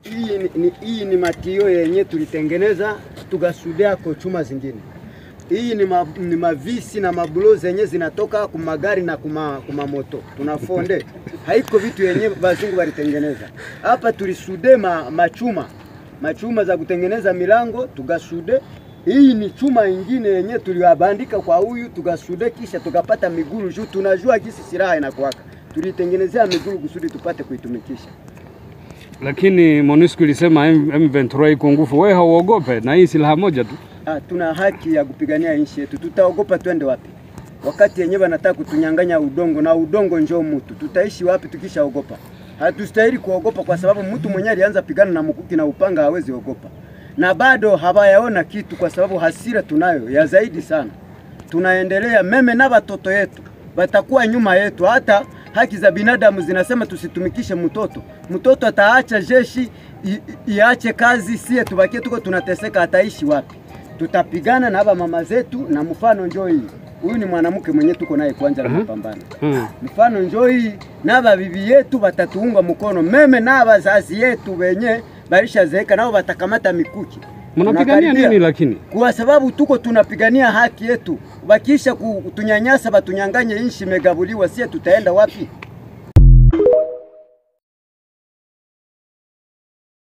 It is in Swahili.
hii ni, ni, hii ni matio yenye tulitengeneza tukasudia kwa chuma zingine. Hii ni, ma, ni mavisi na mabulo zenye zinatoka kumagari na kuma, kuma moto tunafonde, haiko vitu yenye wazungu walitengeneza. Hapa tulisude ma, machuma machuma za kutengeneza milango tukasude. Hii ni chuma ingine yenye tuliwabandika kwa huyu tukasude, kisha tukapata miguru juu tunajua gisi silaha inakuwaka, tulitengenezea miguru kusudi tupate kuitumikisha. Lakini MONUSCO ilisema M- M23 iko nguvu, wewe hauogope na hii silaha moja tu. Ah, tuna haki ya kupigania nchi yetu. Tutaogopa twende wapi? Wakati yenyewe wanataka kutunyang'anya udongo na udongo njoo mtu, tutaishi wapi tukishaogopa? Hatustahili kuogopa kwa sababu mtu mwenyewe alianza pigana na mkuki na upanga hawezi ogopa, na bado hawayaona kitu, kwa sababu hasira tunayo ya zaidi sana. Tunaendelea meme na watoto yetu watakuwa nyuma yetu. Hata haki za binadamu zinasema tusitumikishe mtoto. Mtoto ataacha jeshi i- i- iache kazi, sie tubakie tuko tunateseka, ataishi wapi? Tutapigana na haba mama zetu, na mfano njoo hii. Huyu ni mwanamke mwenye tuko naye kwanja na mapambano. Hmm. Mfano njoo hii na babibi yetu watatuunga mkono, meme na bazazi yetu wenye baishazeeka nao watakamata mikuki. Mnapigania Tunakaribia nini lakini? kwa sababu tuko tunapigania haki yetu. Bakisha kutunyanyasa, batunyanganye, nchi imegabuliwa, sie tutaenda wapi?